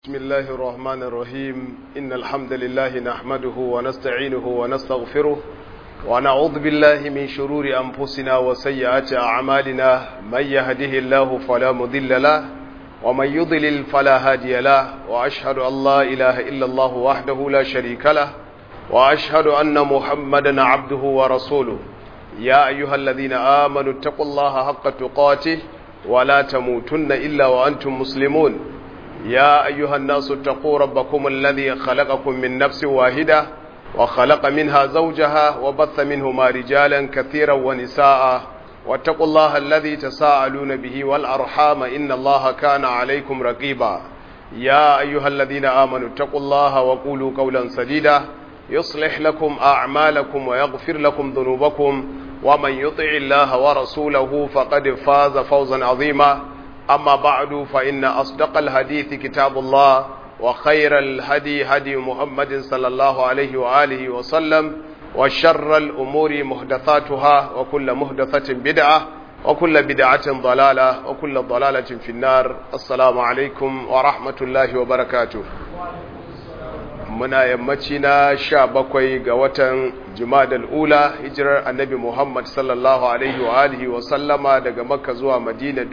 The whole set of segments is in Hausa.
بسم الله الرحمن الرحيم إن الحمد لله نحمده ونستعينه ونستغفره ونعوذ بالله من شرور أنفسنا وسيئات أعمالنا من يهده الله فلا مضل له ومن يضلل فلا هادي له وأشهد أن لا إله إلا الله وحده لا شريك له وأشهد أن محمدا عبده ورسوله يا أيها الذين آمنوا اتقوا الله حق تقاته ولا تموتن إلا وأنتم مسلمون يا أيها الناس اتقوا ربكم الذي خلقكم من نفس واحدة وخلق منها زوجها وبث منهما رجالا كثيرا ونساء واتقوا الله الذي تساءلون به والأرحام إن الله كان عليكم رقيبا يا أيها الذين آمنوا اتقوا الله وقولوا قولا سديدا يصلح لكم أعمالكم ويغفر لكم ذنوبكم ومن يطع الله ورسوله فقد فاز فوزا عظيما أما بعد فإن أصدق الحديث كتاب الله وخير الهدي هدي محمد صلى الله عليه وآله وسلم وشر الأمور محدثاتها وكل محدثة بدعة وكل بدعة ضلالة وكل ضلالة في النار السلام عليكم ورحمة الله وبركاته muna yammaci na sha bakwai ga watan jumadal ula hijirar annabi muhammad sallallahu alaihi wa alihi wa sallama daga makka zuwa madina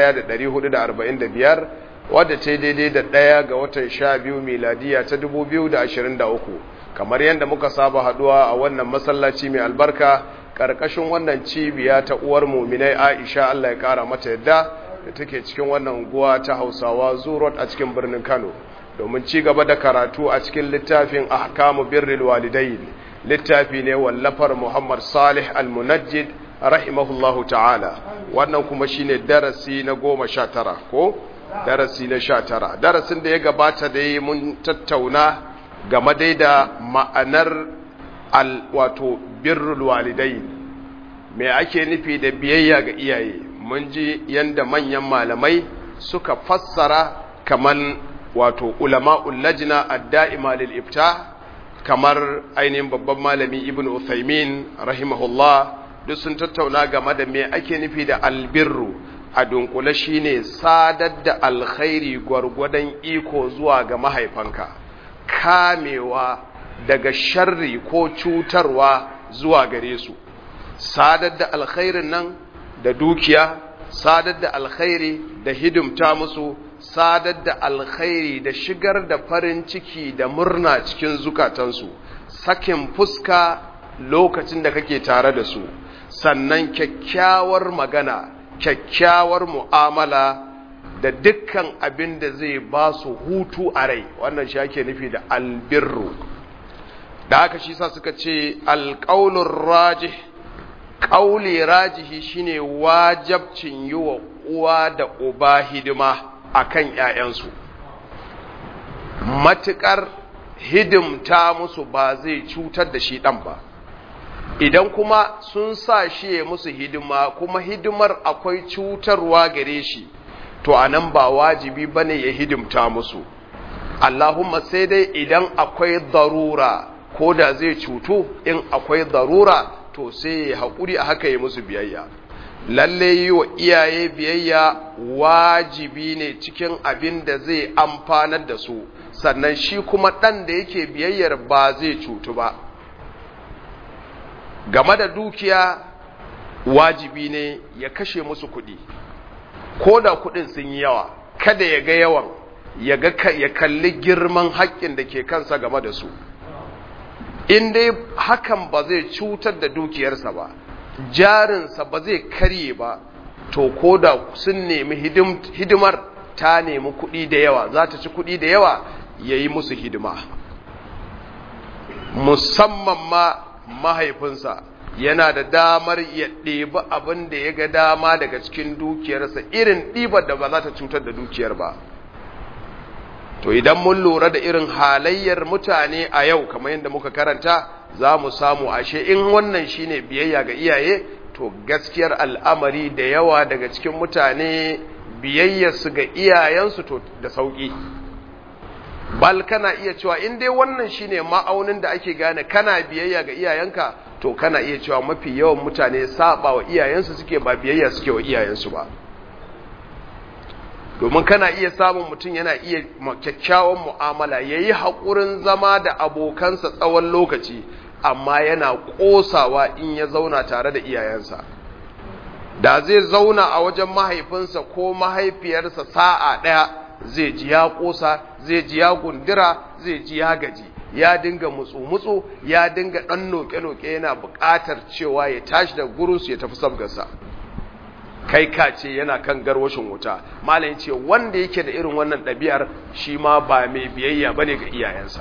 1445 wadda ta daidai da ɗaya ga watan sha biyu miladiya ta 2023 kamar yadda muka saba haduwa a wannan masallaci mai albarka ƙarƙashin wannan cibiya ta uwar muminai aisha allah ya ƙara mata yadda da take cikin wannan unguwa ta hausawa zurot a cikin birnin kano domin ci gaba da karatu a cikin littafin ahkamu birril walidain littafi ne wallafar Muhammad Salih Al-Munajjid rahimahullahu ta'ala wannan kuma shine darasi na goma sha tara ko darasi na sha tara darasin da ya gabata da yi mun tattauna game dai da ma'anar al wato birrul walidain me ake nufi da biyayya ga iyaye mun ji yanda manyan malamai suka fassara kaman wato ulama'ul lajna ad-da'ima lil ifta kamar ainihin babban malami ibn Uthaymin rahimahullah duk sun tattauna game da me ake nufi da albirru a dunkule shine sadar da alkhairi gwargwadon iko zuwa ga mahaifanka kamewa daga sharri ko cutarwa zuwa gare su sadar da alkhairin nan da dukiya sadar da alkhairi da hidimta musu sadar da alkhairi da shigar da farin ciki da murna cikin zukatansu sakin fuska lokacin da kake tare da su sannan kyakkyawar magana kyakkyawar mu'amala da dukkan abin da zai ba su hutu a rai wannan shi ake nufi da albirru da haka shi sa suka ce alƙaunin rajih ƙauli rajihi shine wajabcin yi wa uwa da uba hidima a kan ‘ya'yansu, matuƙar hidimta musu ba zai cutar da shi ɗan ba, idan kuma sun sa shi ya musu hidima kuma hidimar akwai cutarwa gare shi, to a nan ba wajibi ba ne ya hidimta musu. Allahumma sai dai idan akwai darura ko da zai cutu in akwai darura to sai ya haƙuri a haka ya musu biyayya. lalle yi wa iyaye biyayya wajibi ne cikin abin da zai amfanar da su sannan shi kuma ɗan da yake biyayyar ba zai cutu ba game da dukiya wajibi ne ya kashe musu kuɗi ko da kuɗin sun yi yawa kada ya ga yawan ya kalli girman haƙƙin da ke kansa game da su in dai hakan ba zai cutar da dukiyarsa ba jarinsa ba zai karye ba to ko da sun nemi hidimar ta nemi kuɗi da yawa za ta ci kuɗi da yawa ya yi musu hidima musamman ma mahaifinsa yana da damar ya ɗebi abin da ya ga dama daga cikin dukiyarsa irin ɗibar da ba za ta cutar da dukiyar ba to idan mun lura da irin halayyar mutane a yau kamar yadda muka karanta za mu samu ashe in wannan shine biyayya ga iyaye to gaskiyar al'amari da yawa daga cikin mutane biyayyarsu ga iyayensu to da sauƙi bal kana iya cewa in dai wannan shine ma'aunin da ake gane kana biyayya ga iyayenka to kana iya cewa mafi yawan mutane saba wa iyayensu suke ba biyayya suke wa iyayensu ba domin kana iya samun mutum yana iya kyakkyawan mu'amala ya yi haƙurin zama da abokansa tsawon lokaci amma yana ƙosawa in ya zauna tare da iyayensa da zai zauna a wajen mahaifinsa ko mahaifiyarsa sa'a ɗaya zai ji ya ƙosa zai ji ya gundura zai ji ya gaji ya dinga mutsu-mutsu ya dinga ɗan noke-noke yana buƙatar cewa ya tashi da gurus ya tafi sabgarsa kai ka ce yana kan garwashin wuta malam ce wanda yake da irin wannan ɗabi'ar shi ma ba mai biyayya bane ga iyayensa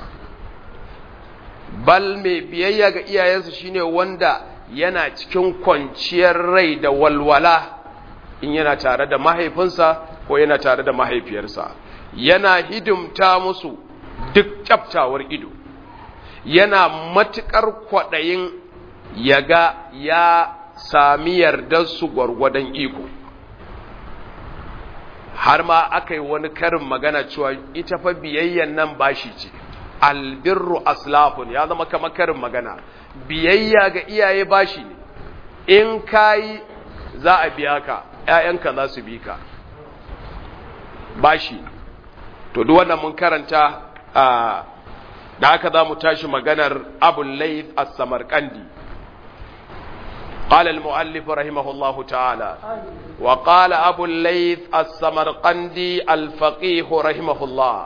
bal mai biyayya ga iyayensa shine wanda yana cikin kwanciyar rai da walwala in yana tare da mahaifinsa ko yana tare da mahaifiyarsa yana hidimta musu duk kyaftawar ido yana matuƙar kwaɗayin ya ga ya sami yardarsu gwargwadon iko har ma aka yi wani karin magana cewa ita fa biyayyan nan bashi ce albirru aslafun ya zama kama karin magana biyayya ga iyaye bashi ne in kayi za a biya ka ‘ya'yanka za su bi ka bashi to duk wannan mun karanta da haka za mu tashi maganar abun laif as-samarkandi قال المؤلف رحمه الله تعالى وقال أبو الليث السمرقندي الفقيه رحمه الله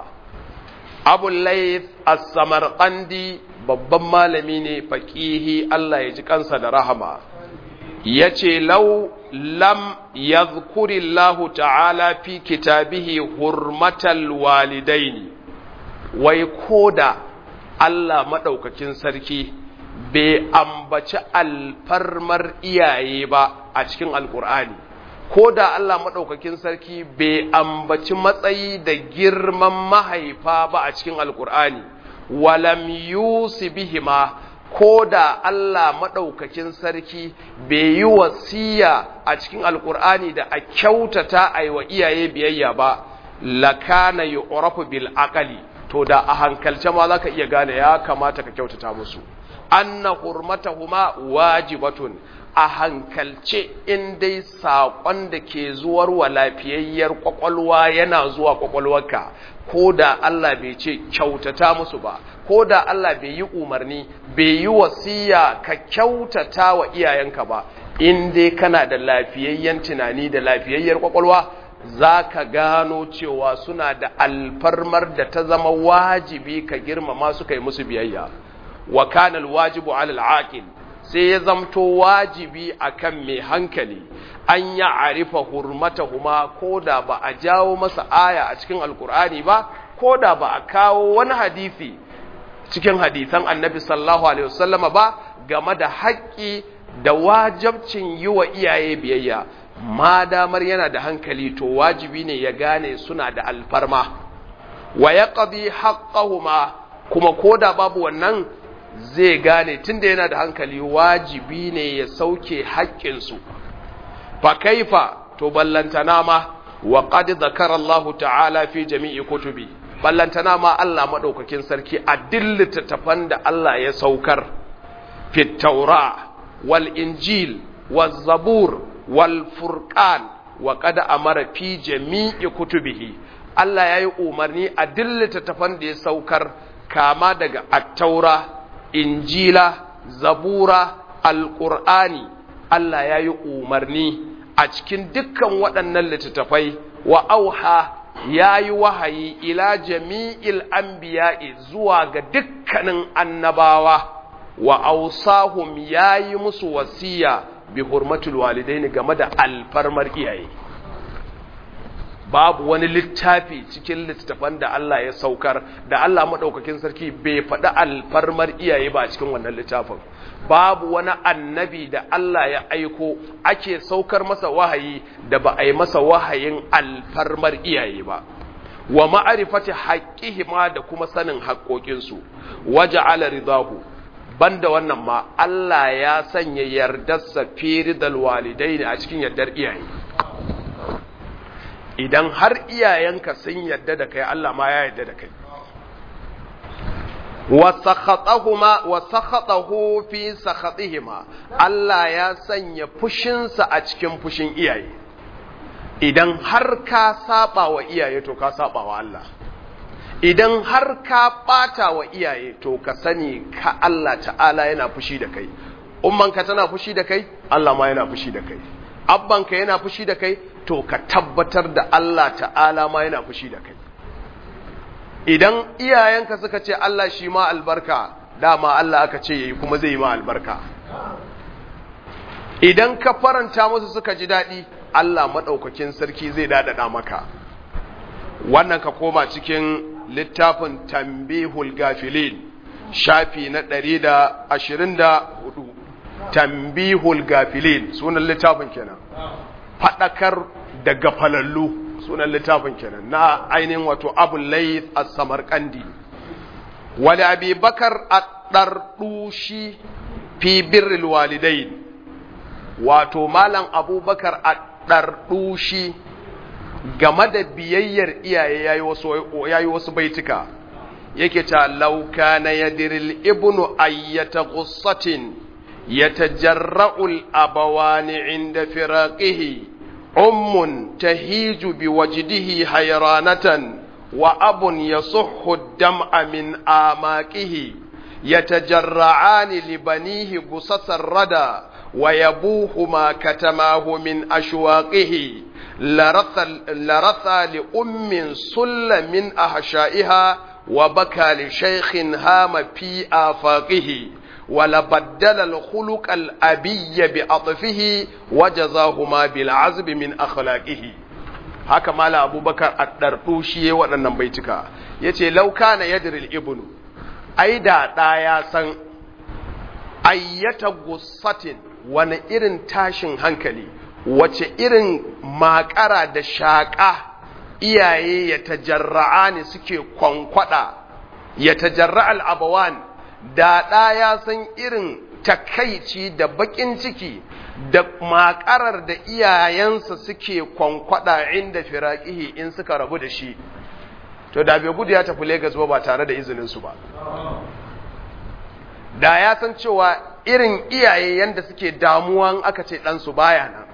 أبو الليث السمرقندي babban malami ne faƙihi Allah ya ji kansa da rahama ya ce lau lam ya Allahu ta'ala fi kitabihi hurmatal walidaini wai koda Allah maɗaukakin sarki bai ambaci alfarmar iyaye ba a cikin alkur'ani ko da Allah maɗaukakin sarki bai ambaci matsayi da girman mahaifa ba a cikin alkur'ani walam yusi bihima ko da Allah maɗaukakin sarki bai yi wasiya a cikin alkur'ani da a kyautata a yi wa iyaye biyayya ba lakana yu'rafu bil aqali to da a hankalce ma zaka iya gane ya kamata ka kyautata musu anna hurmatahuma wajibatun a hankalce in dai saƙon da ke zuwar wa lafiyayyar ƙwaƙwalwa yana zuwa ƙwaƙwalwarka ko da Allah bai ce kyautata musu ba ko da Allah bai yi umarni bai yi wasiya ka kyautata wa iyayenka ba in dai kana da lafiyayyen tunani da lafiyayyar ƙwaƙwalwa za ka gano cewa suna da alfarmar da ta zama wajibi ka girmama su kai musu biyayya wa kana alwajibu ala alaqil sai ya zamto wajibi akan mai hankali an ya arifa hurmatahuma koda ba a jawo masa aya a cikin alkur'ani ba koda ba a kawo wani hadisi cikin hadisan annabi sallallahu alaihi wasallama ba game da haƙƙi da wajabcin yi wa iyaye biyayya ma damar yana da hankali to wajibi ne ya gane suna da alfarma wa yaqdi haqqahuma kuma koda babu wannan zai gane tunda yana da hankali wajibi ne ya sauke haƙƙinsu fa kaifa to ballantana ma wa qad zakara Allah ta'ala fi jami'i kutubi ballantana ma Allah madaukakin sarki a dillita tafan da Allah ya saukar fi taura wal injil wal zabur wal furqan wa qad amara fi jami'i kutubihi Allah ya yi umarni a dillita tafan da ya saukar kama daga at-taura injila zabura alƙur'ani Allah ya yi umarni a cikin dukkan waɗannan littattafai wa auha ya yi wahayi ila jami'il anbiya'i zuwa ga dukkanin annabawa wa ausahum ya yi musu wasiya bi hurmatul walidaini game da alfarmar iyaye babu wani littafi cikin littattafan da Allah ya saukar da Allah maɗaukakin sarki bai faɗi alfarmar iyaye ba cikin wannan littafin babu wani annabi da Allah ya aiko ake saukar masa wahayi da ba a yi masa wahayin alfarmar iyaye ba wa ma'arifati haqqihima da kuma sanin haƙoƙinsu waja'ala ridahu banda wannan ma Allah ya sanya yardarsa fi ridal walidaini a cikin yardar iyaye idan har iyayenka sun yadda da kai Allah ma ya yadda da kai wa sakhatahu fi sakhatihima Allah ya sanya fushinsa a cikin fushin iyaye idan har ka saba wa iyaye to ka saba wa Allah idan har ka bata wa iyaye to ka sani ka Allah ta'ala yana fushi da kai ummanka tana fushi da kai Allah ma yana fushi da kai abbanka yana fushi da kai to ka tabbatar da Allah ta'ala ma yana fushi da kai idan iyayenka suka ce Allah shi ma albarka dama Allah aka ce yayi kuma zai yi ma albarka idan ka faranta musu suka ji daɗi Allah maɗaukakin sarki zai daɗaɗa maka wannan ka koma cikin littafin tambihul gafilin shafi na ɗari da ashirin da hudu tambihul gafilin sunan littafin kenan faɗakar da gafalallu sunan littafin kenan na ainihin wato abu layth as-samarqandi wali abi bakar ad-dardushi fi birril walidain wato malam abubakar ad-dardushi game da biyayyar iyaye yayi wasu yayi wasu baituka yake ta lauka na yadiril ibnu ayyata qussatin yatajarra'u al-abawani 'inda firaqihi أم تهيج بوجده حيرانة وأب يصح الدمع من آماكه يتجرعان لبنيه قصص الردى ويبوهما كتماه من أشواقه لرثى, لرثى لأم سل من أحشائها وبكى لشيخ هام في آفاقه ولبدل الخلق الأبي بأطفه وجزاهما بالعزب من أخلاقه haka mala abubakar a ɗarɗushi ya waɗannan baituka ya ce lauka na yadiril ibnu ai da ɗa ya san ayyata gussatin wani irin tashin hankali wace irin makara da shaƙa iyaye ya tajarra'a ne suke kwankwada ya tajarra al'abawan da ɗa ya san irin takaici da baƙin ciki da makarar da iyayensa suke kwankwada inda firaƙihi in suka rabu da shi to da bai gudu ya tafi Legas ba ba tare da izininsu ba da ya san cewa irin iyaye yanda suke damuwan aka ce ɗansu baya nan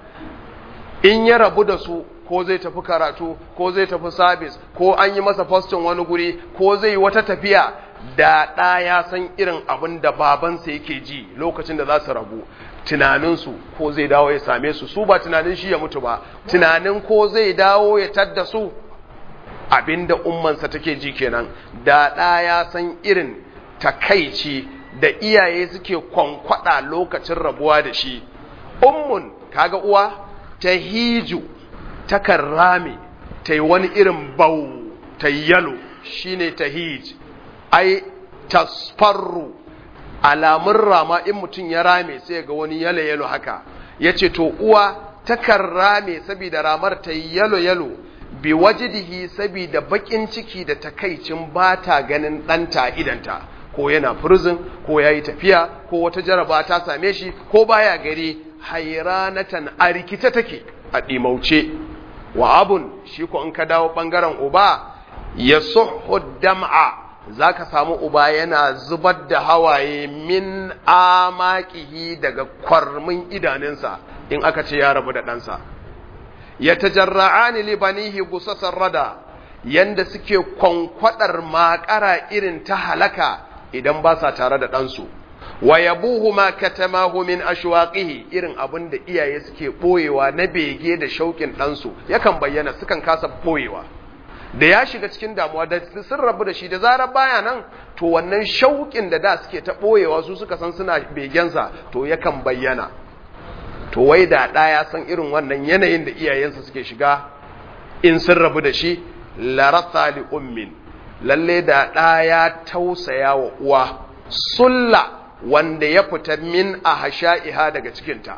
in ya rabu da su ko zai tafi karatu ko zai tafi sabis ko an yi masa fastin wani guri ko zai wata tafiya da ɗa ya san irin abin da babansa yake ji lokacin da za su rabu tunaninsu ko zai dawo ya same su su ba tunanin shi ya mutu ba tunanin ko zai dawo ya tadda su abinda ummansa take ji kenan da ɗa ya san irin takaici da iyaye suke kwankwada lokacin rabuwa da shi ummun kaga uwa ta hiju takan rame ta yi wani irin bau ta yalo shine ta hij ai tasfarru alamun rama in mutum ya rame sai ga wani yalo yalo haka ya ce to uwa takan rame saboda ramar ta yi yalo yalo bi wajidihi saboda bakin ciki da takaicin ba ta ganin ɗanta idanta ko yana prison ko ya yi tafiya ko wata jaraba ta same shi ko baya gari hairanatan a rikice take a ɗimauce wa abun shi ko in ka dawo ɓangaren uba ya suhu dam'a za ka samu uba yana zubar da hawaye min amakihi daga kwarmin idanunsa in aka ce ya rabu da ɗansa ya tajarra'ani libanihi gusasar rada yanda suke kwankwadar makara irin ta halaka idan ba sa tare da ɗansu wa yabuhu ma katamahu min ashwaqihi irin abin da iyaye suke boyewa na bege da shauƙin ɗansu yakan bayyana sukan kasa boyewa da ya shiga cikin damuwa da sun rabu da shi da zarar baya nan to wannan shauƙin da da suke ta boyewa su suka san suna begensa to yakan bayyana to wai da ɗa ya san irin wannan yanayin da iyayensa suke shiga in sun rabu da shi larasa li ummin lalle da ɗa ya tausaya wa uwa sulla wanda ya fita min a hasha'iha daga cikinta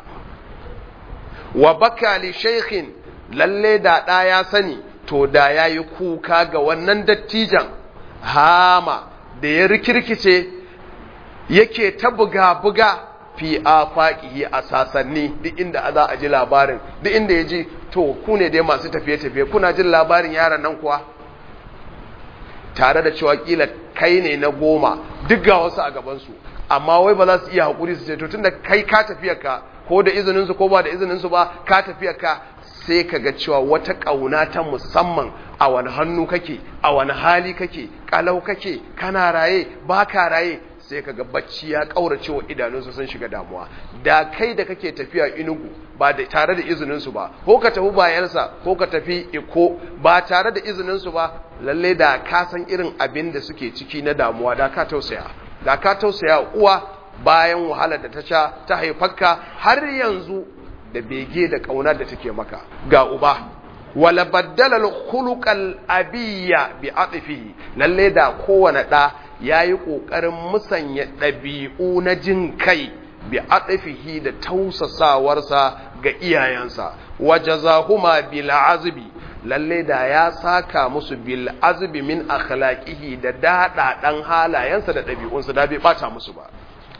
wa baka li shaykhin lalle da ɗa ya sani to da ya yi kuka ga wannan dattijan hama da ya rikirkice yake ta buga-buga fi afaqihi a sasanni duk inda za a ji labarin duk inda ya ji to ku ne dai masu tafiye-tafiye kuna jin labarin yaran nan kuwa tare da cewa kila kai ne na goma duk ga wasu a gabansu amma wai ba za su iya haƙuri su ce to tunda kai ka tafiyar ka ko da izinin su ko ba da izinin su ba ka tafiyar ka sai ka ga cewa wata ƙauna ta musamman a wani hannu kake a wani hali kake kalau kake kana raye ba ka raye sai ka ga bacci ya ƙaurace wa idanunsu sun shiga damuwa da kai da kake tafiya inugu ba da tare da izininsu ba ko ka tafi bayansa ko ka tafi iko ba tare da izininsu ba lalle da ka san irin abin da suke ciki na damuwa da ka tausaya da ka tausaya uwa bayan wahalar da ta sha ta haifarka har yanzu da bege da ƙauna da take maka ga uba wala baddala al abiyya bi atfihi lalle da kowane da yayi kokarin musanya dabi'u na jin kai bi atfihi da tausasawarsa ga iyayensa wajazahuma bil azbi lalle da ya saka musu bil azbi min akhlaqihi da dada dan halayensa da dabi'unsa da bai bata musu ba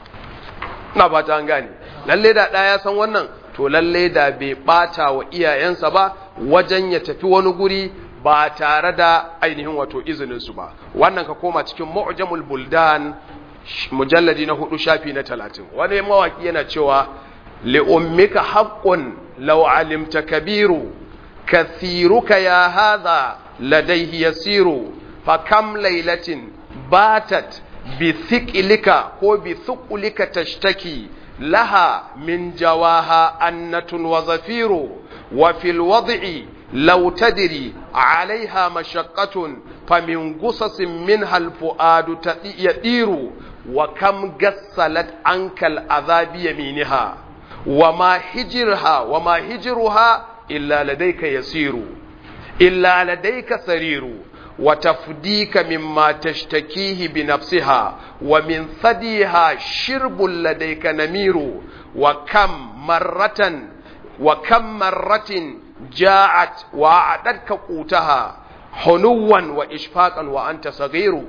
ina ba ta gane lalle da ɗaya ya san wannan to lalle da bai ɓata wa iyayensa ba wajen ya tafi wani guri ba tare da ainihin wato izininsu ba wannan ka koma cikin mu'jamul buldan mujalladi na hudu shafi na talatin wani mawaki yana cewa li'ummika haqqun law alimta kabiru kathiruka ya hadha ladayhi yasiru fa kam laylatin batat بثقلك هو بثقلك تشتكي لها من جواها أنة وزفير وفي الوضع لو تدري عليها مشقة فمن قصص منها الفؤاد يطير وكم قسلت عنك العذاب يمينها وما هجرها وما هجرها إلا لديك يسير إلا لديك سرير وتفديك مما تشتكيه بنفسها ومن ثديها شرب لديك نمير وكم مرة وكم مرة جاءت وأعدتك قوتها حنوا وإشفاقا وأنت صغير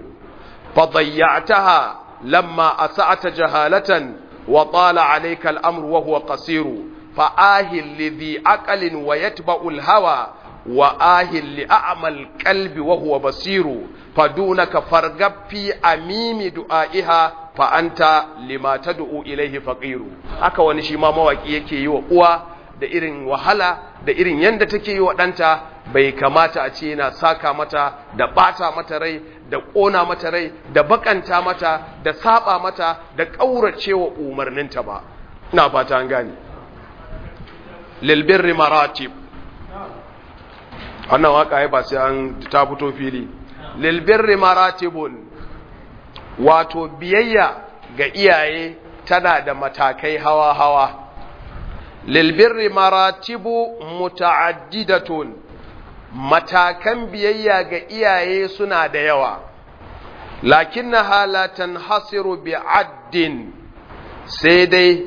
فضيعتها لما أسعت جهالة وطال عليك الأمر وهو قصير فآه لذي عقل ويتبع الهوى وآهل لأعمى القلب وهو بصير فدونك فرغب في أميم دعائها فأنت لما تدعو إليه فقير haka wani shi ma mawaki yake yi wa uwa da irin wahala da irin yanda take yi wa ɗanta bai kamata a ce yana saka mata da ɓata mata rai da ƙona mata rai da bakanta mata da saba mata da ƙaurace wa umarninta ba ina fata an gane lilbirri maratib wannan waka ya ba sai an ta fito fili lilbirri maratibun wato biyayya ga iyaye tana da matakai hawa-hawa lilbirri maratibu muta'addidatun matakan biyayya ga iyaye suna da yawa lakinna halatan hasiru bi addin sai dai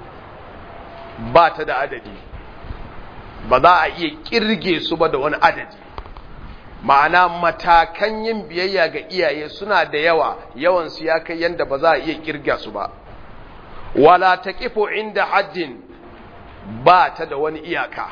ba ta da adadi ba za a iya kirge su ba da wani adadi ma'ana matakan yin biyayya ga iyaye suna da yawa yawansu ya kai yadda ba za a iya kirga su ba wala ta kifo inda haddin ba ta da wani iyaka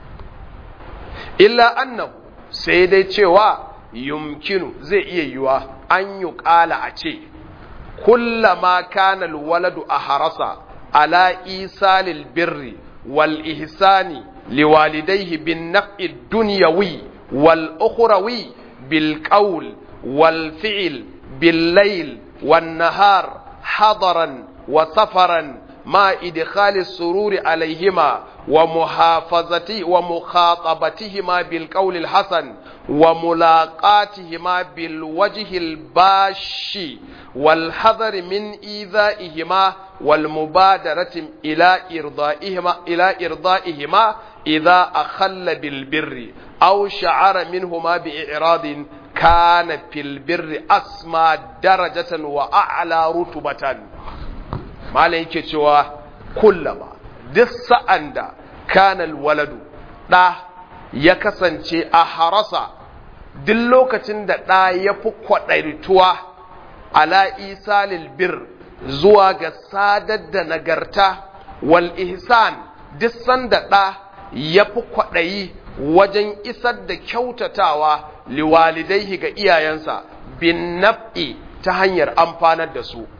illa annahu sai dai cewa yumkinu zai iya yiwa an yi ƙala a ce kullama kana waladu a harasa ala isalil birri wal ihsani liwalidayhi bin naf'i dunyawi wal ukhrawi bil qawl wal fi'l bil layl wan nahar hadaran wa safaran ma idkhali sururi alayhima wa muhafazati wa mukhatabatihima bil qawl al hasan wa mulaqatihima bil wajhi al bashi wal hadar min idhaihima wal mubadarati ila irdaihima ila irdaihima idha akhalla bil birri aw sha'ara minhuma bi i'radin kana fil birri asma darajatan wa a'la rutubatan malai yake cewa kullama duk sa'an da kanal waladu ɗa ya kasance a harasa duk lokacin da ɗa ya fi kwaɗaituwa ala isalil bir zuwa ga sadar da nagarta wal ihsan duk sanda ɗa ya fi kwaɗayi wajen isar da kyautatawa liwalidaihi ga iyayensa bin naf'i ta hanyar amfanar da su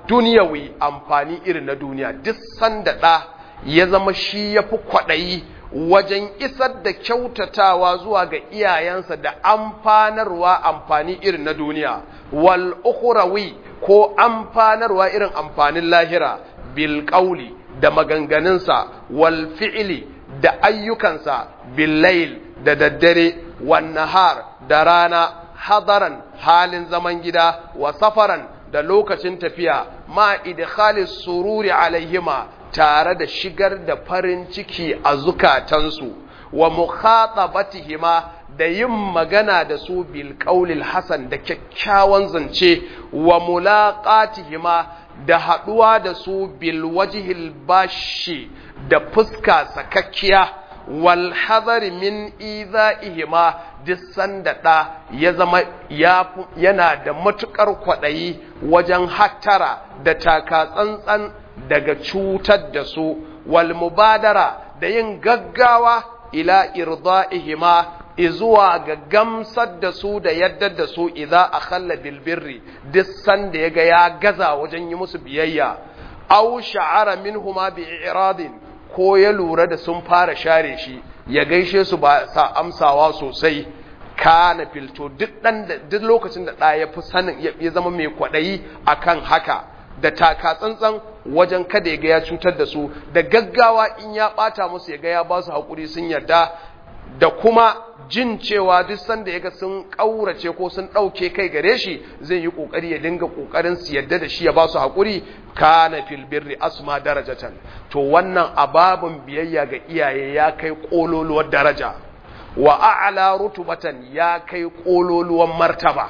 al-duniyawi amfani irin na duniya duk sanda ɗa ya zama shi ya fi kwaɗayi wajen isar da kyautatawa zuwa ga iyayensa da amfanarwa amfani irin na duniya wal ukhrawi ko amfanarwa irin amfanin lahira bil qawli da maganganunsa wal fi'li da ayyukansa bil layl da daddare wan nahar da rana hadaran halin zaman gida wa safaran da lokacin tafiya ma idkhalis sururi alaihima tare da shigar da farin ciki a zukatansu wa mukhatabatihima da yin magana da su bil qaulil hasan da kyakkyawan zance wa mulaqatihima da haduwa da su bil wajhil bashi da fuska sakakkiya wal hadari min idha'ihima duk sanda ɗa ya zama yana da matuƙar kwaɗayi wajen hattara da taka tsantsan daga cutar da su wal mubadara da yin gaggawa ila irda'ihima izuwa ga gamsar da su da yadda da su idza akhalla bil birri duk sanda yaga ya gaza wajen yi musu biyayya aw sha'ara minhuma bi i'radin ko ya lura da sun fara share shi ya gaishe su ba sa amsawa sosai kana filto duk dan da duk lokacin da ɗa ya fi sanin ya zama mai kwaɗayi akan haka da taka tsantsan wajen kada ya ga ya cutar da su da gaggawa in ya ɓata musu ya ga ya ba su haƙuri sun yarda da kuma jin cewa duk sanda ya ga sun ƙaurace ko sun ɗauke kai gare shi zai yi ƙoƙari ya dinga ƙoƙarin su yarda da shi ya ba su haƙuri kana fil birri asma darajatan to wannan ababun biyayya ga iyaye ya kai ƙololuwar daraja wa a'la rutubatan ya kai ƙololuwan martaba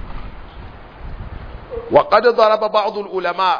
wa qad daraba ba'd ulama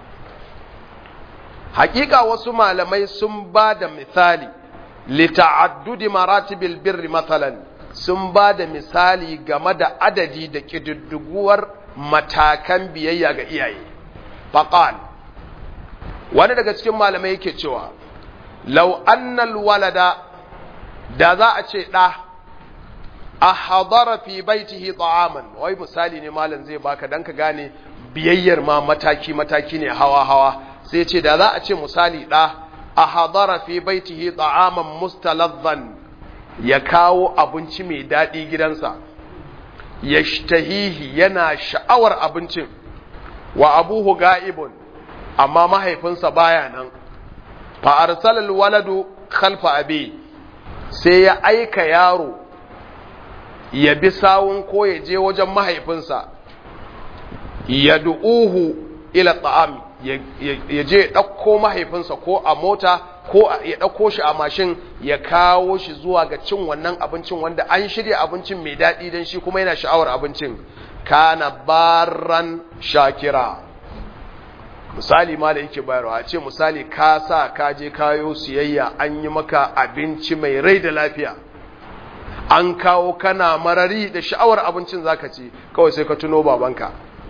haƙiƙa wasu malamai sun ba da misali li ta'addudi maratibil birri mathalan sun ba da misali game da adadi da ƙididdiguwar matakan biyayya ga iyaye faqal wani daga cikin malamai yake cewa law annal walada da za a ce ɗa a hadara fi baitihi ta'aman wai misali ne malam zai baka dan ka gane biyayyar ma mataki mataki ne hawa hawa sai ce da za a ce misali ɗa a hadara fi baitihi ta'aman mustalazan ya kawo abinci mai daɗi gidansa yashtahihi yana sha'awar abincin wa abuhu ga'ibun amma mahaifinsa baya nan fa arsalal waladu khalfa abi sai ya aika yaro ya bi sawun ko ya je wajen mahaifinsa ya du'uhu ila ta'am ya je ya ɗauko mahaifinsa ko a mota ko ya ɗauko shi a mashin ya kawo shi zuwa ga cin wannan abincin wanda an shirya abincin mai daɗi don shi kuma yana sha'awar abincin kana baran shakira misali ma da yake bayarwa a ce misali ka sa ka je kayo siyayya an yi maka abinci mai rai da lafiya an kawo kana marari da sha'awar abincin zaka ci kawai sai ka tuno babanka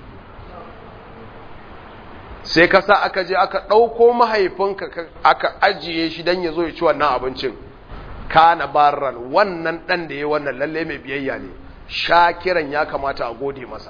sai ka sa aka je aka ɗauko mahaifinka aka ajiye shi don ya zo ya ci wannan abincin kana barran wannan ɗan da ya wannan lalle mai biyayya ne shakiran ya kamata a gode masa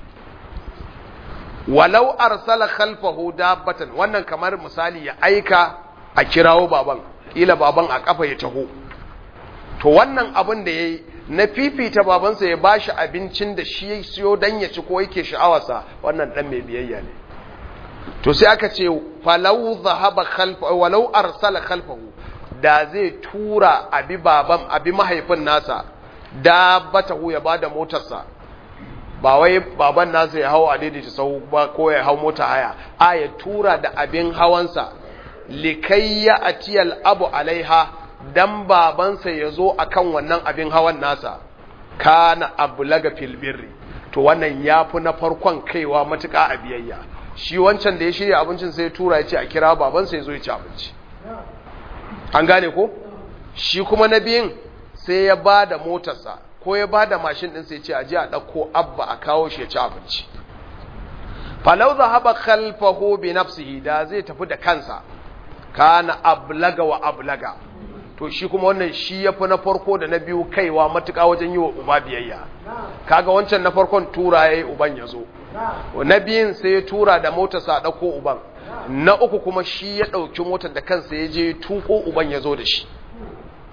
walau arsala khalfahu dabbatan wannan kamar misali ya aika a kirawo baban kila baban a kafa ya taho to wannan abin da yayi na fifita babansa ya bashi abincin da shi ya siyo dan ya ci ko yake sha'awarsa wannan dan mai biyayya ne to sai aka ce falau zahaba khalfa walau arsala khalfahu da zai tura abi baban abi mahaifin nasa dabbatahu ya bada motarsa ba wai baban nasa ya hau a daidaita sau ba ko ya hau mota haya a ya tura da abin hawansa likayya atiyal abu alaiha dan babansa ya zo akan wannan abin hawan nasa kana ablaga fil birri to wannan yafi na farkon kaiwa matuƙa a biyayya shi wancan da ya shirya abincin sai ya tura ya ce a kira babansa ya zo ya ci abinci an gane ko shi kuma na biyun sai ya ba da motarsa ko ya ba da mashin ɗin sai ce a ji a ɗauko abba a kawo shi ya ci abinci falau zahaba khalfahu bi nafsihi da zai tafi da kansa kana ablaga wa ablaga to shi kuma wannan shi ya fi na farko da na biyu kaiwa matuƙa wajen yi wa uba biyayya kaga wancan na farkon tura ya yi uban ya zo na biyun sai ya tura da motarsa a ɗauko uban na uku kuma shi ya ɗauki motar da kansa ya je tuko uban ya zo da shi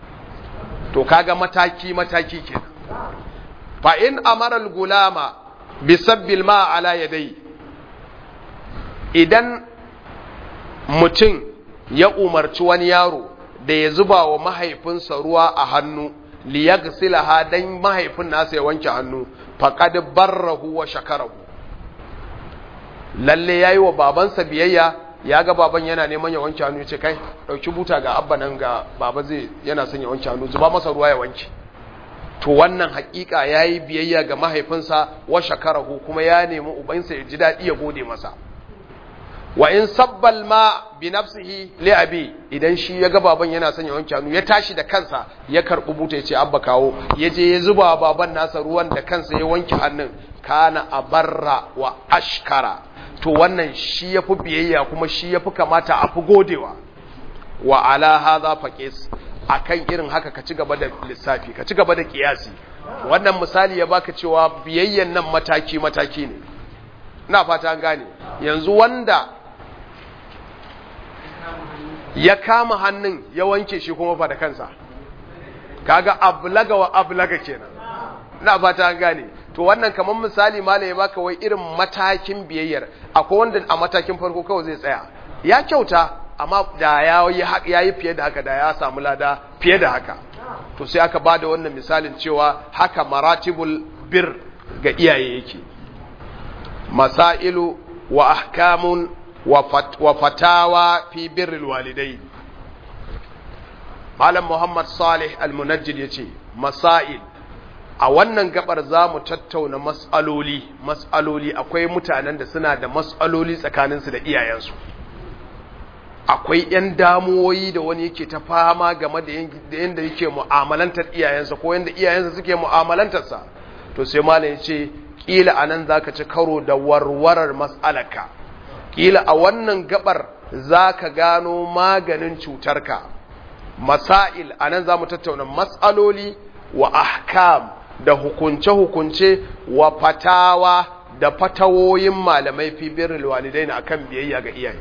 to kaga mataki mataki kenan fa in amara al-gulama bi sabbil ma ala yadai idan mutum ya umarci wani yaro da ya zuba wa mahaifinsa ruwa a hannu liyaghsilaha dan mahaifin nasa ya wanke hannu faqad barrahu wa shakarahu lalle yayi wa babansa biyayya ya ga baban yana neman ya wanke hannu ya ce kai dauki buta ga abba nan ga baba zai yana son ya wanke hannu zuba masa ruwa ya wanke to wannan hakika yayi biyayya ga mahaifinsa wa shakarahu kuma ya nemi ubansa ya ji dadi ya gode masa wa in sabbal ma bi nafsihi li abi idan shi ya ga baban yana son ya wanke hannu ya tashi da kansa ya karbi buta ya ce abba kawo ya je ya zuba baban nasa ruwan da kansa ya wanke hannun kana abarra wa ashkara to wannan shi yafi biyayya kuma shi yafi kamata a fi godewa wa ala hadha faqis akan irin haka ka ci gaba da lissafi ka ci gaba da kiyasi wannan misali ya baka cewa biyayyan nan mataki mataki ne ina fata an gane yanzu wanda ya kama hannun ya wanke shi kuma fa da kansa kaga ablaga wa ablaga kenan ina fata an gane to wannan kamar misali malai ya baka wai irin matakin biyayyar akwai wanda a matakin farko kawai zai tsaya ya kyauta amma da ya yi fiye da haka da ya samu lada fiye da haka to sai aka bada wannan misalin cewa haka maratibul bir ga iyaye yake masailu wa ahkamun wa fatawa fi birril walidai malam muhammad salih al-munajjid yace masail a wannan gabar za mu tattauna mas'aloli mas'aloli akwai mutanen da suna da mas'aloli tsakaninsu da iyayensu akwai 'yan damuwoyi da wani yake ta fama game da yadda yake mu'amalantar iyayensa ko yadda iyayensa suke mu'amalantarsa to sai malam ya ce ƙila a nan za ka ci karo da warwarar mas'alaka ƙila a wannan gabar za ka gano maganin cutarka masail a nan za mu tattauna mas'aloli wa ahkam da hukunce-hukunce wa fatawa da fatawoyin malamai fi birril walidain akan biyayya ga iyaye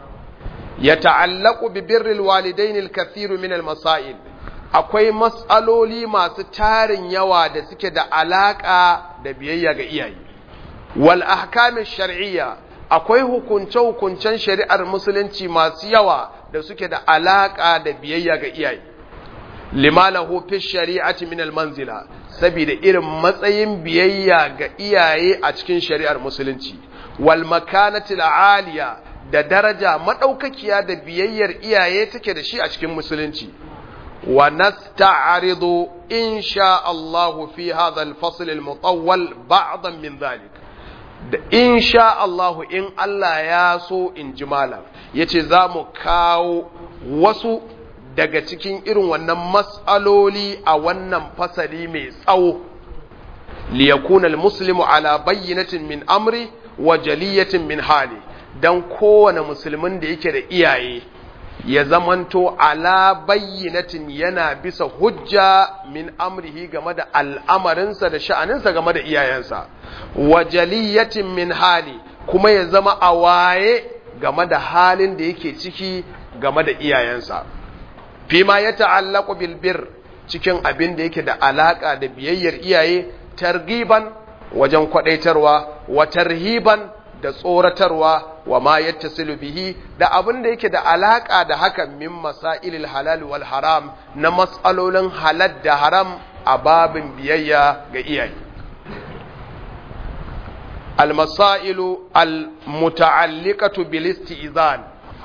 ya ta'allaku bi birril walidain al-kathiru min al-masail akwai mas'aloli masu tarin yawa da suke da alaka da biyayya ga iyaye wal ahkam shar'iyya akwai hukunce-hukuncen shari'ar musulunci masu yawa da suke da alaka da biyayya ga iyaye lima lahu fi shari'ati min al-manzila saboda irin matsayin biyayya ga iyaye a cikin shari'ar musulunci wal makanati al-aliya da daraja madaukakiya da biyayyar iyaye take da shi a cikin musulunci wa nasta'ridu insha Allah fi hadha al-fasl al-mutawwal ba'dan min dhalik da insha Allah in Allah ya so in ji malam yace za mu kawo wasu daga cikin irin wannan mas'aloli a wannan fasali mai tsawo liyakuna almuslimu ala bayyinatin min amri wa jaliyatin min hali dan kowane musulmin da yake da iyaye ya zamanto ala bayyinatin yana bisa hujja min amrihi game da al'amarinsa da sha'aninsa game da iyayensa wa jaliyatin min hali kuma ya zama a waye game da halin da yake ciki game da iyayensa fima ya ta'allaku bil bir cikin abin da yake da alaka da biyayyar iyaye targiban wajen kwadaitarwa wa tarhiban da tsoratarwa wa ma yattasilu bihi da abin da yake da alaka da hakan min masailil halal wal haram na mas'alolin halal da haram a babin biyayya ga iyaye المسائل المتعلقة بالاستئذان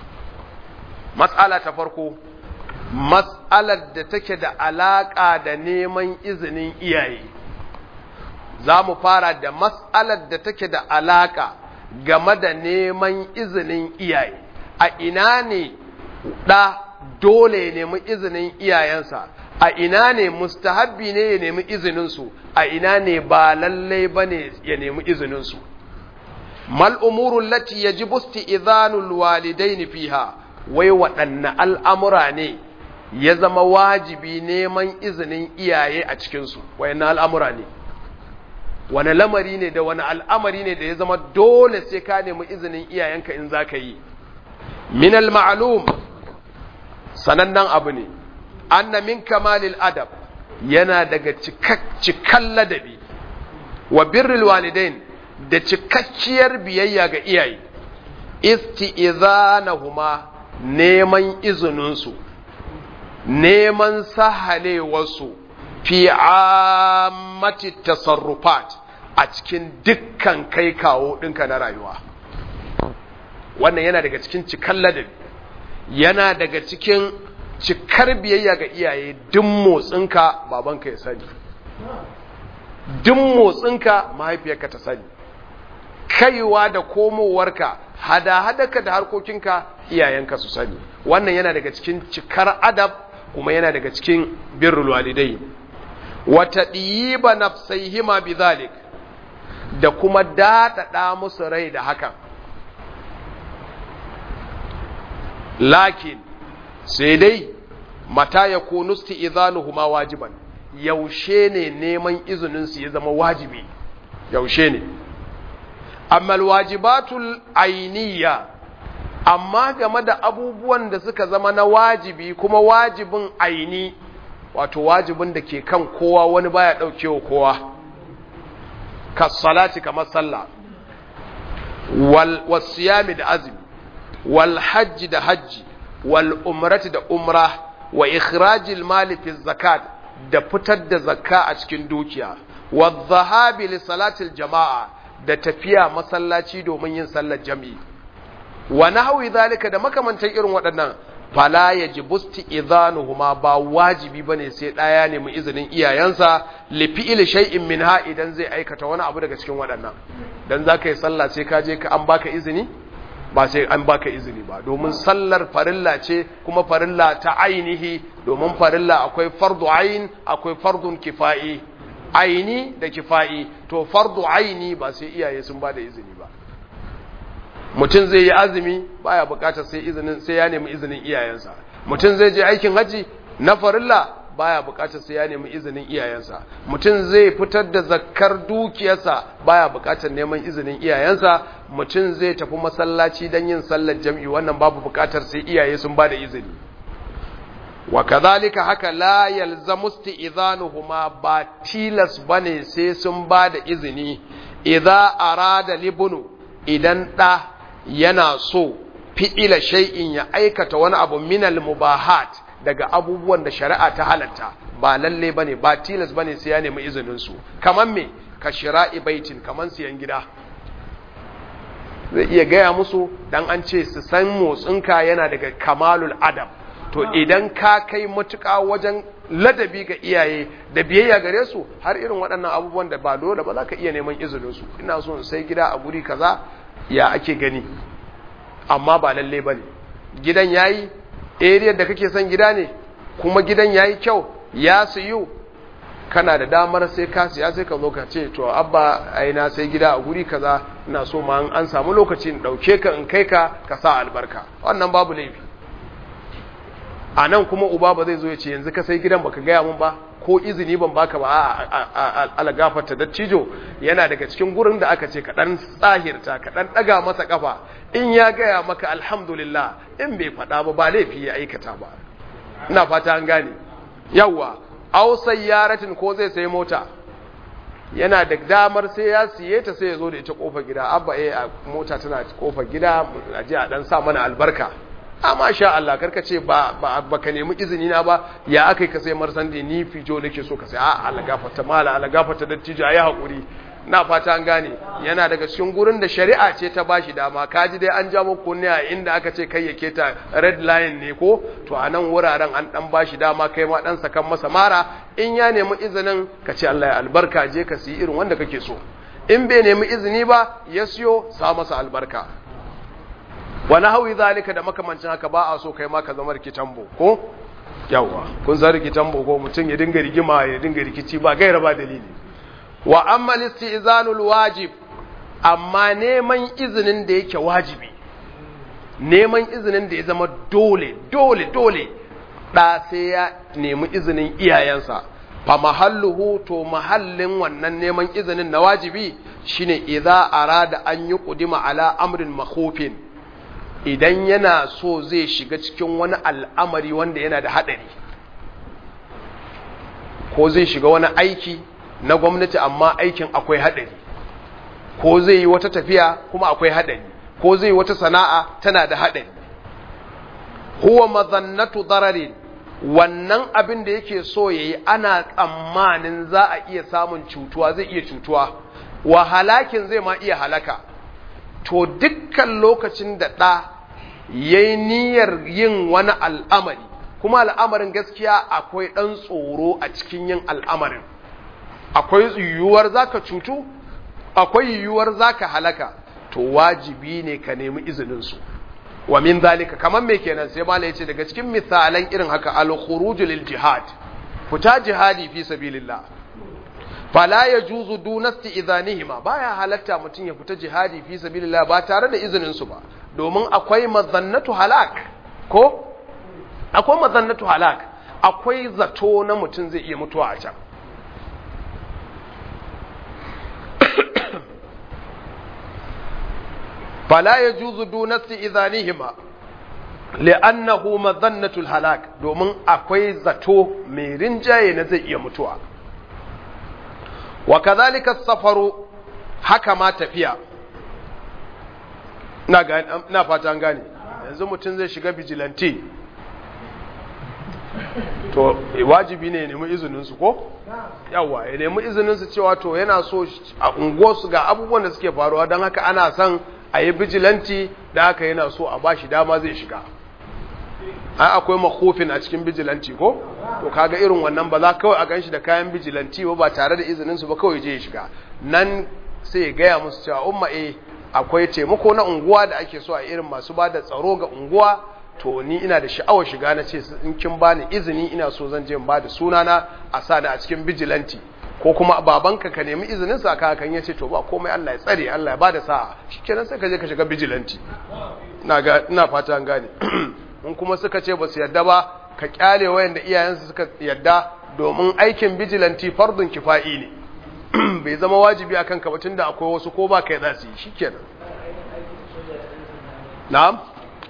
مسألة تفرقوا mas'alar da take da alaƙa da neman izinin iyaye za mu fara da mas'alar da take da alaƙa game da neman izinin iyaye a ina ne ɗa dole ya nemi izinin iyayensa a ina ne mustahabbi ne ya nemi izininsu a ina ne ba lallai ba ne ya nemi izininsu mal umurun lati ya ji busti izanul walidaini fiha wai waɗanne al'amura ne ya zama wajibi neman izinin iyaye a cikinsu wayan al'amura ne wani lamari ne da wani al'amari ne da ya zama dole sai ka nemi izinin iyayenka in za ka yi minal ma'alum sanannen abu ne anna min kamalil adab yana daga cikan ladabi wa birrul walidain da cikakkiyar biyayya ga iyaye isti'izanahuma neman izininsu neman sahalewarsu fi ammati tasarrufat a cikin dukkan kai kawo ɗinka na rayuwa wannan yana daga cikin cikan ladabi yana daga cikin cikar biyayya ga iyaye duk motsinka babanka ya sani duk motsinka mahaifiyarka ta sani kaiwa da komowarka hada-hadaka da harkokinka iyayenka su sani wannan yana daga cikin cikar adab kuma yana daga cikin birrul walidai wata ɗiyiba nafsaihima bizalik da kuma daɗaɗa musu rai da hakan lakin sai dai mata ya kunusti izanuhuma wajiban yaushe ne neman izininsu ya zama wajibi yaushe ne amma alwajibatul ainiya amma game da abubuwan da suka zama na wajibi kuma wajibin aini wato wajibin da ke kan kowa wani baya daukewa kowa kasalati kamar sallah wal wasiyami da azumi wal hajji da hajji wal umrati da umra wa ikhrajil mali fi zakat da fitar da zakka a cikin dukiya wa dhahabi li salatil jama'a da tafiya masallaci domin yin sallar jami'i wa nahwi zalika da makamantan irin waɗannan fala yajibu isti'dhanuhuma ba wajibi bane sai ɗaya ne mu izinin iyayensa li fi'il shay'in minha idan zai aikata wani abu daga cikin waɗannan dan zaka yi sallah sai ka je ka an baka izini ba sai an baka izini ba domin sallar farilla ce kuma farilla ta ainihi domin farilla akwai fardu ain akwai fardun kifa'i aini da kifa'i to fardu aini ba sai iyaye sun ba da izini ba mutum zai yi azumi baya bukatar sai izinin sai ya nemi izinin iyayensa mutum zai je aikin haji na farilla baya bukatar sai ya nemi izinin iyayensa mutum zai fitar da zakkar dukiyarsa baya bukatar neman izinin iyayensa mutum zai tafi masallaci don yin sallar jam'i wannan babu bukatar sai iyaye sun ba da izini wa kadhalika haka la yalzamu isti'dhanuhuma ba tilas bane sai sun ba da izini idza arada libnu idan da yana so fi'ila shay'in ya aikata wani abu minal mubahat daga abubuwan da shari'a ta halatta ba lalle bane ba tilas bane sai ya nemi izinin su kaman me ka shira'i baitin kaman siyan gida zai iya gaya musu dan an ce su san motsinka yana daga kamalul adab to idan ka kai matuƙa wajen ladabi ga iyaye da biyayya gare su har irin waɗannan abubuwan da ba dole ba za ka iya neman izinin su ina so in sai gida a guri kaza ya ake gani amma ba lalle bane gidan yayi area da kake son gida ne kuma gidan yayi kyau ya siyu kana da damar sai ka siya sai ka zo ka ce to abba ai na sai gida a guri kaza ina so ma an samu lokaci in dauke ka in kai ka ka sa albarka wannan babu laifi a nan kuma uba ba zai zo ya ce yanzu ka sai gidan baka gaya mun ba ko izini ban baka ba a alagafarta dattijo yana daga cikin gurin da aka ce kaɗan tsahirta kaɗan ɗaga masa ƙafa in ya gaya maka alhamdulillah in bai faɗa ba ba laifi ya aikata ba ina fata an gane yawwa aw sayyaratin ko zai sayi mota yana da damar sai ya siye ta sai ya zo da ita kofar gida abba eh mota tana kofar gida a je a dan sa mana albarka amma sha Allah karka ce ba ba ka nemi izini na ba ya akai ka sai marsandi ni fijo nake so ka sai a Allah gafarta mala Allah gafarta dattijo ayi hakuri na fata an gane yana daga cikin gurin da shari'a ce ta bashi dama kaji dai an ja muku ne a inda aka ce kai yake ta red line ne ko to a nan wuraren an dan bashi dama kai ma dan sakan masa mara in ya nemi izinin ka ce Allah ya albarka je ka siyi irin wanda kake so in bai nemi izini ba ya siyo sa masa albarka wani hawi zalika da makamancin haka ba a so kai ma ka zama rikitambo ko yawa kun san rikitambo ko mutum ya dinga rigima ya dinga rikici ba gaira ba dalili wa amma istizanul wajib amma neman izinin da yake wajibi neman izinin da ya zama dole dole dole da sai ya nemi izinin iyayensa fa mahalluhu to mahallin wannan neman izinin na wajibi shine idza arada an yi qudima ala amrin makhufin idan yana so zai shiga cikin wani al'amari wanda yana da haɗari ko zai shiga wani aiki na gwamnati amma aikin akwai haɗari ko zai yi wata tafiya kuma akwai haɗari ko zai yi wata sana'a tana da haɗari huwa mazannatu dararin wannan abin da yake so ya yi ana tsammanin za a iya samun cutuwa zai iya cutuwa wa halakin zai ma iya halaka to dukkan lokacin da ɗa ya yi niyyar yin wani al'amari kuma al'amarin gaskiya akwai ɗan tsoro a cikin yin al'amarin akwai yiwuwar za ka cutu akwai yiwuwar za ka halaka to wajibi ne ka nemi izininsu wa min zalika kamar me kenan sai malai yace daga cikin misalan irin haka al-khuruj lil jihad fita jihadi fi sabilillah fala yajuzu dunasti idanihima baya halatta mutun ya fita jihadi fi sabilillah ba tare da izinin su ba domin akwai mazannatu halak ko akwai mazannatu halak akwai zato na mutun zai iya mutuwa a can فلا يجوز دون استئذانهما لأنه مظنة الهلاك domin akwai zato mai rinjaye na zai iya mutuwa wa kadhalika safaru haka ma tafiya na na fata an gane yanzu mutum zai shiga vigilante to wajibi ne ya nemi izinin su ko yawa ya nemi izinin su cewa to yana so a unguwarsu ga abubuwan da suke faruwa don haka ana son a yi bijilanti da haka yana so a ba shi dama zai shiga ai akwai makofin a cikin bijilanti ko to kaga irin wannan ba za kawai a gan shi da kayan bijilanti ba ba tare da izininsu ba kawai je ya shiga nan sai ya gaya musu cewa umma eh akwai taimako na unguwa da ake so a irin masu ba da tsaro ga unguwa to ni ina da sha'awar shiga na ce in kin bani izini ina so zan je in ba da sunana a sa ni a cikin bijilanti ko kuma babanka ka nemi izinin sa ka kan yace to ba komai Allah ya tsare Allah ya bada sa'a shikenan sai ka je ka shiga vigilante ina ga ina fata an gane in kuma suka ce ba su yadda ba ka kyale wayanda iyayensu suka yadda domin aikin vigilante fardun kifa'i ne bai zama wajibi akan ka ba tunda akwai wasu ko ba kai za su yi shikenan na'am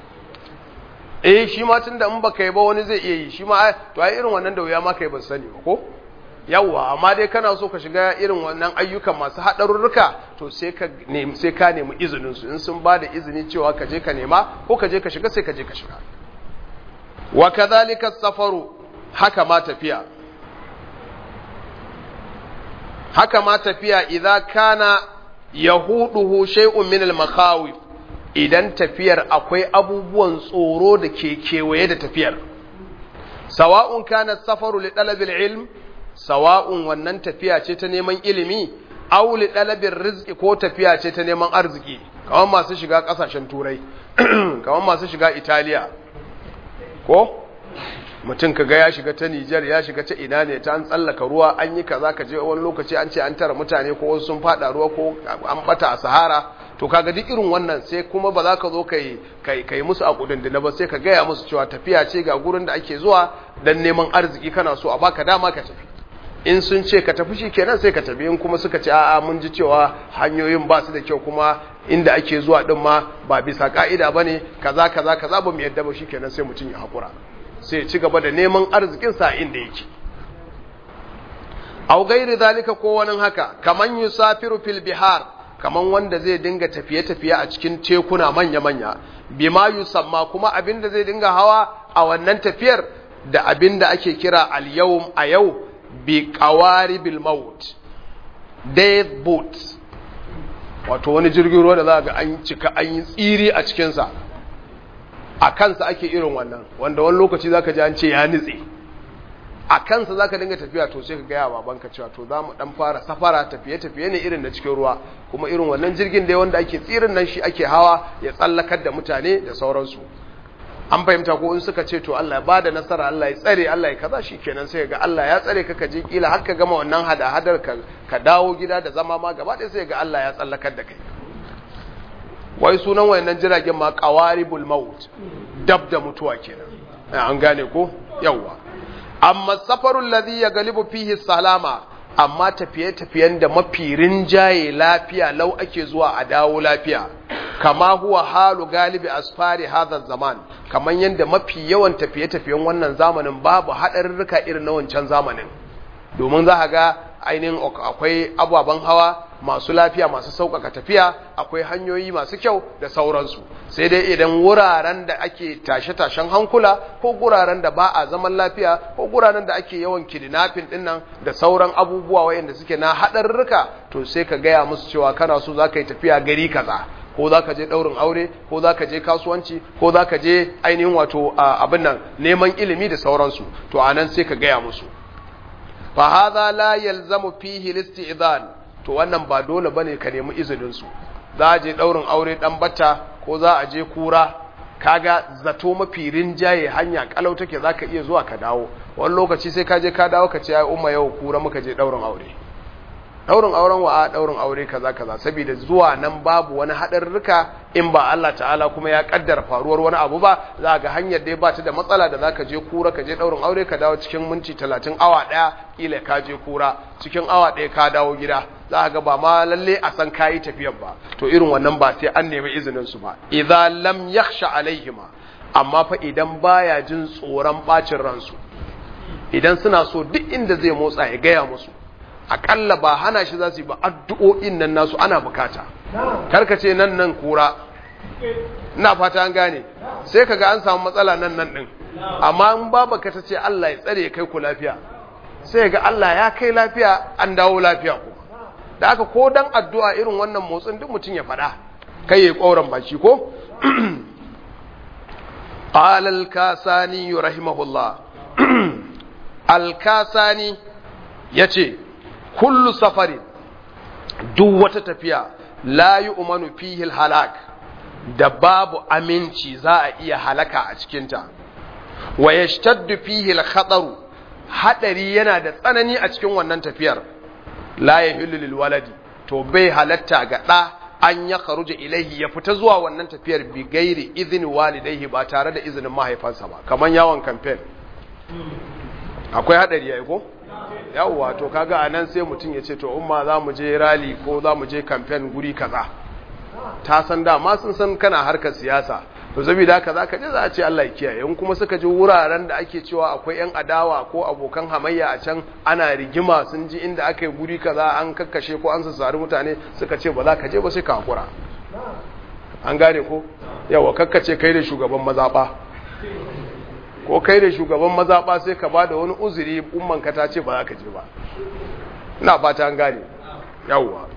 eh shi ma tunda in baka yi ba wani zai iya yi shi ma to ai irin wannan da wuya ma kai ban sani ba ko yawwa amma dai kana so ka shiga irin wannan ayyukan masu haɗarurruka to sai ka nemi sai ka nemi izinin su in sun bada izini cewa ka je ka nema ko ka je ka shiga sai ka je ka shiga wa kadhalika safaru haka ma tafiya haka ma tafiya idza kana yahuduhu shay'un min al-makhawif idan tafiyar akwai abubuwan tsoro da ke kewaye da tafiyar sawa'un kana safaru li talabil ilm sawa'un wannan tafiya ce ta neman ilimi aw li dalabir rizqi ko tafiya ce ta neman arziki kamar masu shiga kasashen turai kamar masu shiga italiya ko mutum kaga ya shiga ta Nijar ya shiga ta ina ne ta an tsallaka ruwa an yi kaza ka je wani lokaci an ce an tara mutane ko wasu sun fada ruwa ko an bata a sahara to kaga duk irin wannan sai kuma ba za ka zo kai kai kai musu a kudindina ba sai ka gaya musu cewa tafiya ce ga gurin da ake zuwa dan neman arziki kana so a baka dama ka tafi in sun ce ka tafi shi kenan sai ka tafi in kuma suka ce a'a mun ji cewa hanyoyin ba su da kyau kuma inda ake zuwa din ma ba bisa ka'ida bane kaza kaza kaza ba mu yadda ba shikenan sai mutum ya hakura sai ya ci gaba da neman arzikin sa inda yake aw gairi zalika ko wani haka kaman yusafiru fil bihar kaman wanda zai dinga tafiye tafiye a cikin tekuna manya manya bima yusamma kuma abinda zai dinga hawa a wannan tafiyar da abinda ake kira al yawm a yau bi qawaribil maut death boat wato wani jirgin ruwa da za ga an cika an yi tsiri a cikinsa a kansa ake irin wannan wanda wani lokaci za ka ji an ce ya nitse a kansa za ka dinga tafiya to sai ka gaya babanka cewa to za mu dan fara safara tafiye-tafiye ne irin na cikin ruwa kuma irin wannan jirgin da wanda ake tsirin nan shi ake hawa ya tsallakar da mutane da sauransu an fahimta ko in suka ce to Allah ya bada nasara Allah ya tsare Allah ya kaza kenan sai ga Allah ya tsare ka ka je kila har ka gama wannan hada-hadar ka ka dawo gida da zama ma gaba ɗaya sai ga Allah ya tsallakar da kai wai sunan wayannan jiragen ma qawaribul maut dab da mutuwa kenan an gane ko yawa amma safarul ladhi yaghlibu fihi salama amma tafiye-tafiyen da mafi rinjaye lafiya lau ake zuwa a dawo lafiya kama huwa halu galibi asfari hadha zaman kaman yanda mafi yawan tafiye-tafiyen wannan zamanin babu haɗarurruka irin na wancan zamanin domin za ka ga ainihin akwai ababen hawa masu lafiya masu sauƙaƙa tafiya akwai hanyoyi masu kyau da sauransu sai dai idan wuraren da ake tashe-tashen hankula ko guraren da ba a zaman lafiya ko guraren da ake yawan kidnapping dinnan da sauran abubuwa wayanda suke na haɗarurruka to sai ka gaya musu cewa kana so za ka yi tafiya gari kaza ko za ka je ɗaurin aure ko za ka je kasuwanci ko za ka je ainihin wato abin nan neman ilimi da sauransu to a nan sai ka gaya musu fa hadha la yalzamu fihi listi'zan to wannan ba dole bane ka nemi izinin su za a je ɗaurin aure dan batta ko za a je kura kaga zato mafi rinjaye hanya kalau take zaka iya zuwa ka dawo wani lokaci sai ka je ka dawo ka ce ai umma yau kura muka je ɗaurin aure daurin auren wa a daurin aure kaza kaza saboda zuwa nan babu wani hadarruka in ba Allah ta'ala kuma ya kaddara faruwar wani abu ba za ga hanyar da ba ta da matsala da zaka je kura ka je daurin aure ka dawo cikin minti 30 awa daya kila ka je kura cikin awa daya ka dawo gida za ga ba ma lalle a san kayi tafiyar ba to irin wannan ba sai an nemi izinin su ba idza lam yakhsha alaihima amma fa idan baya jin tsoron bacin ransu idan suna so duk inda zai motsa ya gaya musu akalla ba hana shi za su yi ba addu'o'in nan nasu ana bukata karkace nan nan kura ina fata an gane sai kaga an samu matsala nan nan din amma in babaka ta ce Allah ya tsare kai ku lafiya sai ga Allah ya kai lafiya an dawo lafiya ku da aka ko dan addu'a irin wannan motsin duk mutum ya faɗa kai ya ƙauran baki ko qala al-kasani rahimahullah al-kasani yace kullu safarin duk wata tafiya la yi umanu fihil halak da babu aminci za a iya halaka a cikinta wa ya shtaddu fihil khataru hadari yana da tsanani a cikin wannan tafiyar la ya lil waladi to bai halatta ga ɗa an ya kharuja ilaihi ya fita zuwa wannan tafiyar bi gairi izini walidaihi ba tare da izinin mahaifansa ba kamar yawon kamfen akwai hadari yayi ko yawwa to kaga anan sai mutum ya ce to umma za mu je rally ko za mu je campaign guri kaza ta san da ma sun san kana harkar siyasa to saboda haka zaka je za a ce Allah ya kiyaye in kuma suka ji wuraren da ake cewa akwai yan adawa ko abokan hamayya a can ana rigima sun ji inda aka yi guri kaza an kakkashe ko an sassari mutane suka ce ba za ka je ba sai ka hakura an gane ko yawa kakkace kai da shugaban mazaba ko kai da shugaban mazaɓa sai ka ba da wani uzuri ummanka ta ce ba za ka je ba ina fata an gane yawwa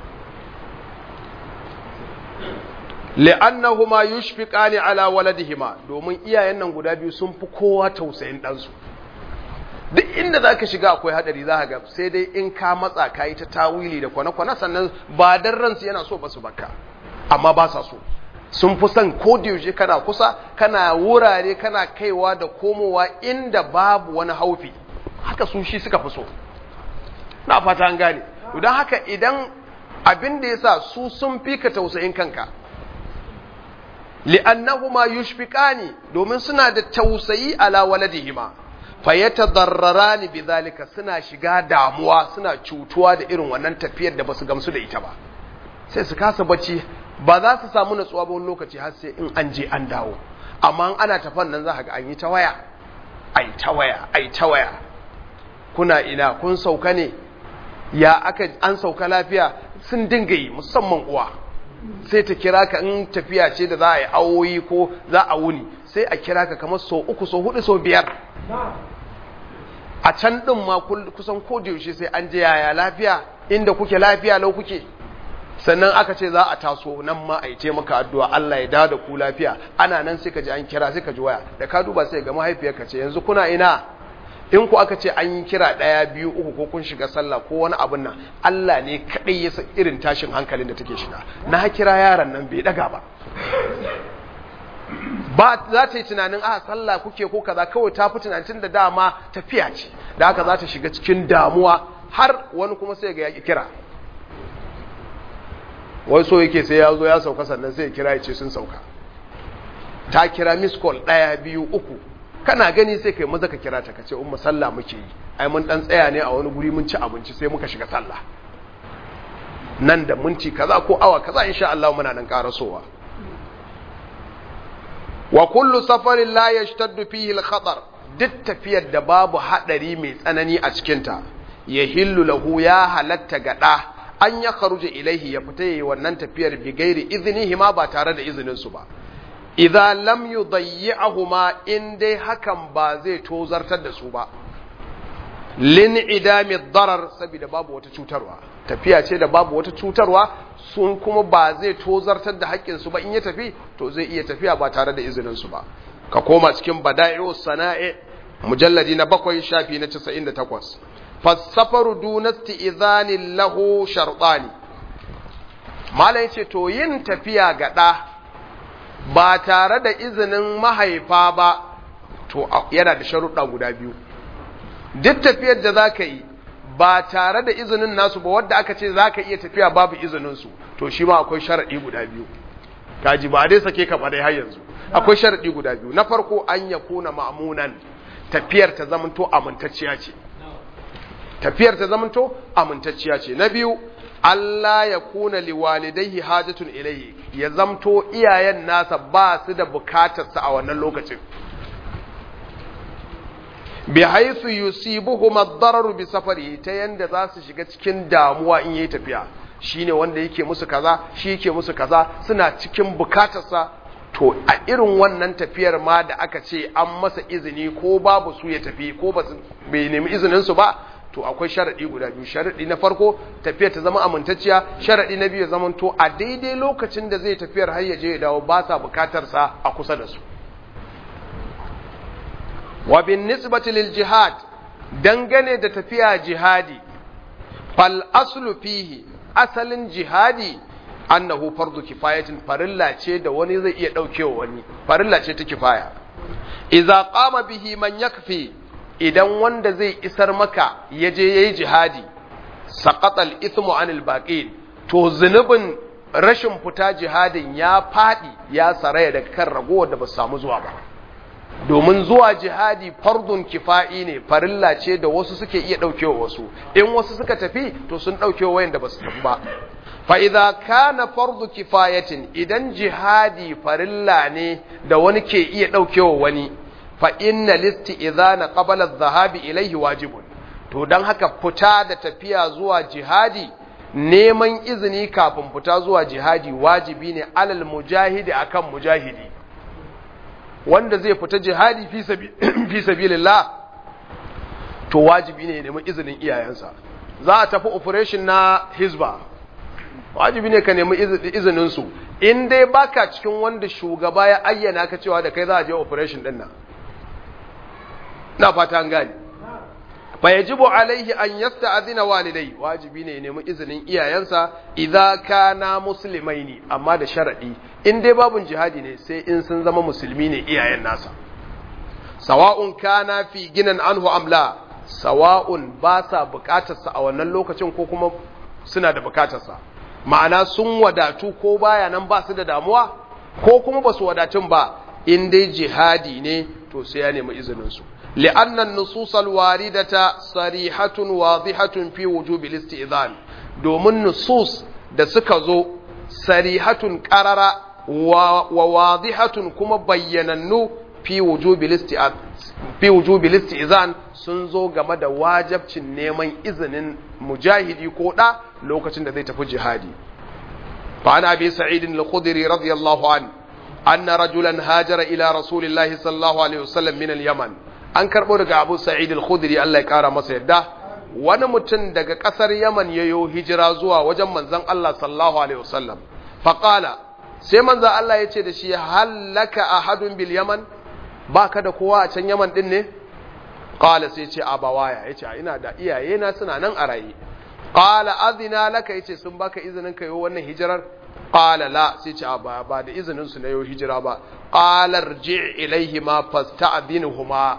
li'annahuma yushfiqani ala waladihima domin iyayen nan guda biyu sun fi kowa tausayin ɗansu duk inda za ka shiga akwai hadari za ga sai dai in ka matsa ka yi ta tawili da kwane-kwane sannan ba dan ransu yana so ba su baka amma ba sa so sun fi son yaushe kana kusa kana wurare kana kaiwa da komowa inda babu wani haufi haka su shi suka fi so na fata an gane don haka idan abin da ya sa su sun fi ka tausayin kanka li'annahuma yushfiqani domin suna da tausayi ala waladihima fayatadarrarani bidhalika suna shiga damuwa suna cutuwa da irin wannan tafiyar da basu gamsu da ita ba sai su kasa bacci ba za su samu natsuwa ba wani lokaci har sai in an je an dawo amma ana tafan nan za ga an yi ta waya ai ta waya ai ta waya kuna ina kun sauka ne ya aka an sauka lafiya sun dinga yi musamman uwa sai ta kira ka in tafiya ce da za a yi awoyi ko za a wuni sai a kira ka kamar so uku so hudu so biyar a can din ma kusan yaushe sai an je yaya lafiya inda kuke lafiya lau kuke sannan aka ce za a taso nan ma a yi ce maka addu'a Allah ya dawo da ku lafiya ana nan sai ka ji an kira sai ka ji waya da ka duba sai ga mahaifiyarka ce yanzu kuna ina in ku aka ce an yi kira ɗaya biyu uku ko kun shiga sallah ko wani abin nan Allah ne kaɗai ya san irin tashin hankalin da take shiga na kira yaron nan bai daga ba ba za ta yi tunanin a sallah kuke ko kaza kawai ta fi tunanin da dama tafiya ce da haka za ta shiga cikin damuwa har wani kuma sai ga ya kira wai so yake sai ya zo ya sauka sannan sai ya kira ya ce sun sauka ta kira miss call ɗaya biyu uku kana gani sai kai maza ka kira ta kace umma sallah muke yi ai mun dan tsaya ne a wani guri mun ci abinci sai muka shiga sallah nan da minti kaza ko awa kaza insha Allah muna nan karasowa wa kullu safarin la yashtaddu fihi al-khatar duk tafiyar da babu hadari mai tsanani a cikin ta yahillu lahu ya halatta ga da an ya kharuja ilaihi ya fita yayi wannan tafiyar bi gairi iznihi ma ba tare da izinin su ba idza lam yudayyi'ahuma in dai hakan ba zai tozartar da su ba lin idami darar saboda babu wata cutarwa tafiya ce da babu wata cutarwa sun kuma ba zai tozartar da haƙƙin su ba in ya tafi to zai iya tafiya ba tare da izinin su ba ka koma cikin bada'i'u sana'i mujalladi na bakwai shafi na 98 fasafaru dunasti idhanin lahu sharɗani malai ce to yin tafiya ga ɗa ba tare da izinin mahaifa ba to yana da sharuɗa guda biyu duk tafiyar da za ka yi ba tare da izinin nasu ba wadda aka ce za ka iya tafiya babu izininsu to shi ma akwai sharaɗi guda biyu kaji ba dai sake ka dai har yanzu akwai sharaɗi guda biyu na farko an ya kuna ma'amunan tafiyar ta zamanto amintacciya ce tafiyar ta zamanto amintacciya ce na biyu Allah ya kuna liwalidaihi hajatun ilayhi ya zamto iyayen nasa ba su da bukatarsa a wannan lokacin bi haythu yusibuhum ad-darar bi safari ta yanda za su shiga cikin damuwa in yayi tafiya shine wanda yake musu kaza shi yake musu kaza suna cikin bukatarsa to a irin wannan tafiyar ma da aka ce an masa izini ko babu su ya tafi ko ba bai nemi izinin su ba to akwai sharadi guda biyu sharadi na farko tafiyar ta zama amintacciya sharadi na biyu zaman to a daidai lokacin da zai tafiyar har ya je ya dawo ba sa bukatar sa a kusa da su wa bin nisbati lil jihad dangane da tafiya jihadi fal aslu fihi asalin jihadi annahu fardu kifayatin farilla ce da wani zai iya daukewa wani farilla ce ta kifaya idza qama bihi man yakfi idan wanda zai isar maka yaje yayi jihadi saqata al-ithmu anil baqin to zunubin rashin fita jihadin ya fadi ya saraya daga kan ragowar da ba su samu zuwa ba domin zuwa jihadi fardun kifa'i ne farilla ce da wasu suke iya daukewa wasu in wasu suka tafi to sun daukewa wayanda ba su tafi ba fa'iza kana fardu kifayatin idan jihadi farilla ne da wani ke iya ɗaukewa wani fa'inna listi izana ƙabalar zahabi ilaihi wajibun to don haka fita da tafiya zuwa jihadi neman izini kafin fita zuwa jihadi wajibi ne alal mujahidi akan mujahidi wanda zai fita jihadi fi sabilillah to wajibi ne neman izinin iyayensa za a tafi operation na hizba wajibi ne ka nemi izininsu in dai baka cikin wanda shugaba ya ayyana ka cewa da kai za a je operation din nan na fata an gani fa yajibu alaihi an yasta'zina walidai wajibi ne ya nemi izinin iyayensa idza kana muslimaini amma da sharadi in dai babun jihadi ne sai in sun zama musulmi ne iyayen nasa sawa'un kana fi ginan anhu amla sawa'un ba sa bukatarsa a wannan lokacin ko kuma suna da bukatarsa ma'ana sun wadatu ko baya nan ba su da damuwa ko kuma ba su wadatun ba in dai jihadi ne to sai ya nemi izininsu li'annan nususal waridata sarihatun wadihatun fi wujubi istizan domin nusus da suka zo sarihatun qarara wa, wa wadihatun kuma bayyanannu fi wujubi fi wujubi istizan sun zo game da wajabcin neman izinin mujahidi ko da lokacin da zai tafi jihadi fa ana bi sa'id al-khudri radiyallahu an anna rajulan hajara ila rasulillahi sallallahu alaihi wasallam min al-yaman an karbo daga abu sa'id al-khudri Allah ya kara masa yadda wani mutum daga kasar yaman yayo hijira zuwa wajen manzon Allah sallallahu alaihi wasallam fa qala sai manzon Allah ya ce da shi hallaka ahadun bil yaman baka da kowa a can yaman din ne qala sai ce abawaya yace ina da iyaye na suna nan a raye qala azina laka yace sun baka izinin kai wannan hijirar qala la sai ce ba ba da izinin su na yau hijira ba qala rji ilaihima fasta'dhinuhuma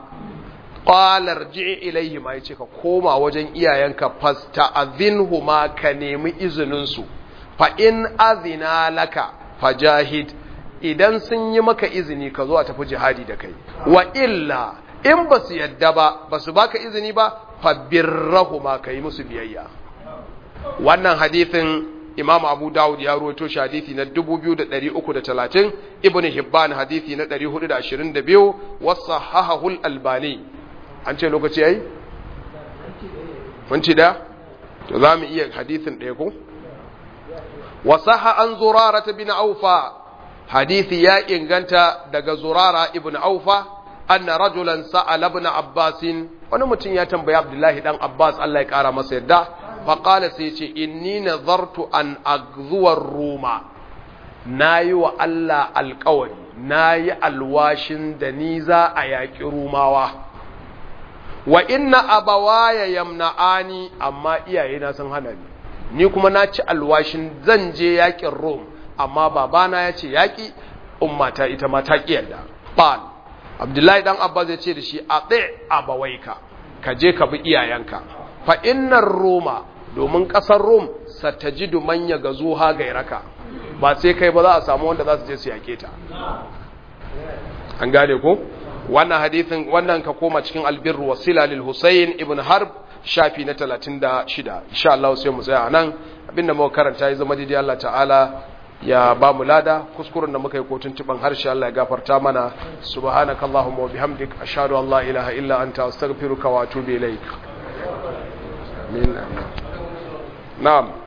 qala rji ilaihima yace ka koma wajen iyayenka fasta'dhinhuma ka nemi izinin su fa in azina laka fajahid idan sun yi maka izini ka zo a tafi jihadi da kai wa illa in ba su yadda ba ba su baka izini ba fabirrahuma ka yi musu biyayya wannan hadithin imam abu dawud ya ruwaito shi hadithi na 2330 ibn hibban hadithi na 422 wasu hahahul albani an ce lokaci yayi minti da to za mu iya hadithin ɗaya ko wasaha an zurara ta bin aufa hadithi ya inganta daga zurara ibn aufa anna rajulan sa'ala ibn abbasin wani mutum ya tambaya abdullahi dan abbas Allah ya kara masa yadda fa qala sai ce inni nazartu an aghzuwa ruma nayi wa Allah alƙawari nayi alwashin da ni za a yaƙi rumawa wa inna abawaya yamna'ani amma iyayena sun hana ni ni kuma na ci alwashin zan je yaƙin rum amma babana ya ce yaƙi ummata ita ma ta ƙi yadda qal abdullahi dan abbas ya ce da shi a tsaye abawaika ka je ka bi iyayenka fa innar roma domin ƙasar rom satajidu manya ga zuha gairaka ba sai kai ba za a samu wanda za su je su yaƙe ta an gane ko wannan hadithin wannan ka koma cikin albirru wasila lil husayn ibn harb shafi na 36 insha Allah sai mu tsaya nan abinda muka karanta ya zama daidai Allah ta'ala ya ba mu lada kuskuren da muka yi kotun tuban harshe Allah ya gafarta mana subhanakallahumma wa bihamdik ashhadu an la ilaha illa anta astaghfiruka wa atubu ilaik na'am